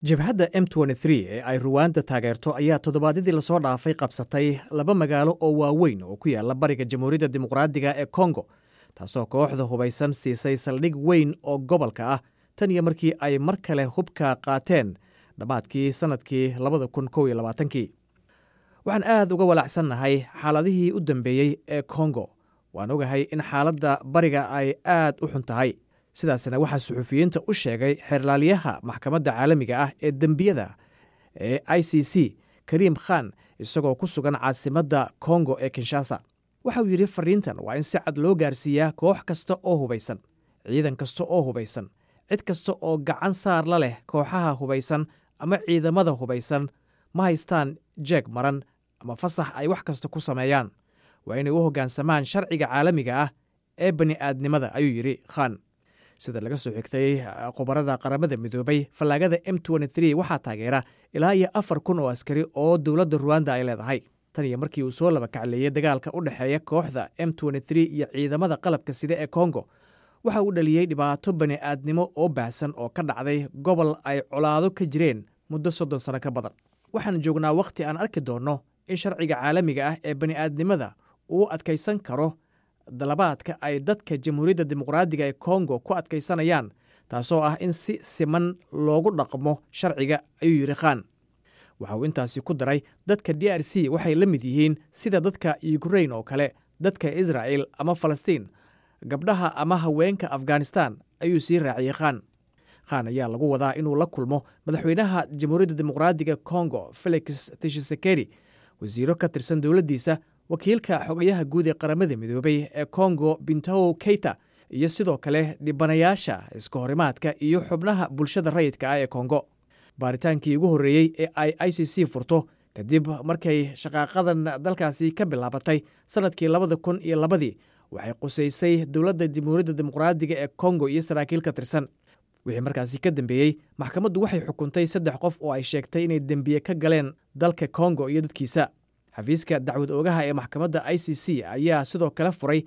jabhadda m ee ay ruwaanda taageerto ayaa toddobaadyadii lasoo dhaafay qabsatay laba magaalo oo waaweyn oo ku yaala bariga jamhuuriyadda dimuqraadiga ee kongo taasoo kooxda hubaysan siisay saldhig weyn oo gobolka ah tan iyo markii ay mar kale hubka qaateen dhammaadkii sannadkii labada kun kow iyo labaatankii waxaan aad uga walacsannahay xaaladihii u dambeeyey ee kongo waan ogahay in xaaladda bariga ay aad u xun tahay sidaasna waxaa suxufiyiinta u sheegay xeerlaaliyaha maxkamadda caalamiga ah ee dembiyada ee i c c kariim khan isagoo ku sugan caasimadda kongo ee kinshasa waxa uu yidhi fariintan waa in si cad loo gaarsiiyaa koox kasta oo hubaysan ciidan kasta oo hubaysan cid kasta oo gacan saar la leh kooxaha hubaysan ama ciidamada hubaysan ma haystaan jeeg maran ama fasax ay wax kasta ku sameeyaan waa inay u hoggaansamaan sharciga caalamiga ah ee bani'aadnimada ayuu yidhi khan sida laga soo xigtay khubarada qaramada midoobay fallaagada m waxaa taageera ilaa iyo afar kun oo askari oo dowladda ruwanda ay leedahay tan iyo markii uu soo laba kacleeyey dagaalka u dhexeeya kooxda m iyo ciidamada qalabka sida ee kongo waxa uu dhaliyey dhibaato bani'aadnimo oo baahsan oo ka dhacday gobol ay colaado ka jireen muddo soddon sano ka badan waxaan joognaa wakhti aan arki doonno in sharciga caalamiga ah ee bani'aadnimada uu adkaysan karo dalabaadka ay dadka jamhuuriyadda dimuqraadiga ee kongo ku adkaysanayaan taasoo ah in si siman loogu dhaqmo sharciga ayuu yidhi khan waxa uu intaasi ku daray dadka d r c waxay la mid yihiin sida dadka yukrain oo kale dadka israa'el ama falastiin gabdhaha ama haweenka afghanistan ayuu sii raaciyey khan khan ayaa lagu wadaa inuu la kulmo madaxweynaha jamhuuriyadda dimuqraadiga kongo felix tishisekeri wasiiro ka tirsan dowladdiisa wakiilka xogayaha guud ee qaramada midoobay ee kongo bintow keita iyo sidoo kale dhibanayaasha iska horimaadka iyo xubnaha bulshada rayidka ah ee kongo baaritaankii ugu horreeyey ee ay i c c furto kadib markay shaqaaqadan dalkaasi ka bilaabatay sannadkii labada kun iyo labadii waxay qusaysay dowladda jamhuuriyadda dimuqraadiga ee kongo iyo saraakiil ka tirsan wixii markaasi ka dambeeyey maxkamaddu waxay xukuntay saddex qof oo ay sheegtay inay dembiye ka galeen dalka kongo iyo dadkiisa xafiiska dacwad oogaha ee maxkamadda i c c ayaa sidoo kale furay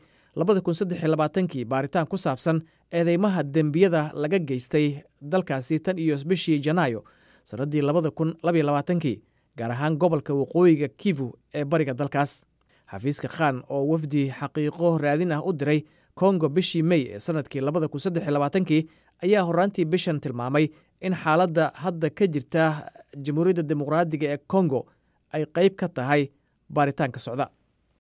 kii baaritaan ku saabsan eedeymaha dembiyada laga geystay dalkaasi tan iyo bishii janaayo sannaddii kii gaar ahaan gobolka waqooyiga kivu ee bariga dalkaas xafiiska khan oo wafdi xaqiiqo raadin ah u diray kongo bishii mey ee sannadkii kii ayaa horaantii bishan tilmaamay in xaaladda hadda ka jirta jamhuuriyadda dimuqraadiga ee kongo ay qayb ka tahay baaritaanka socda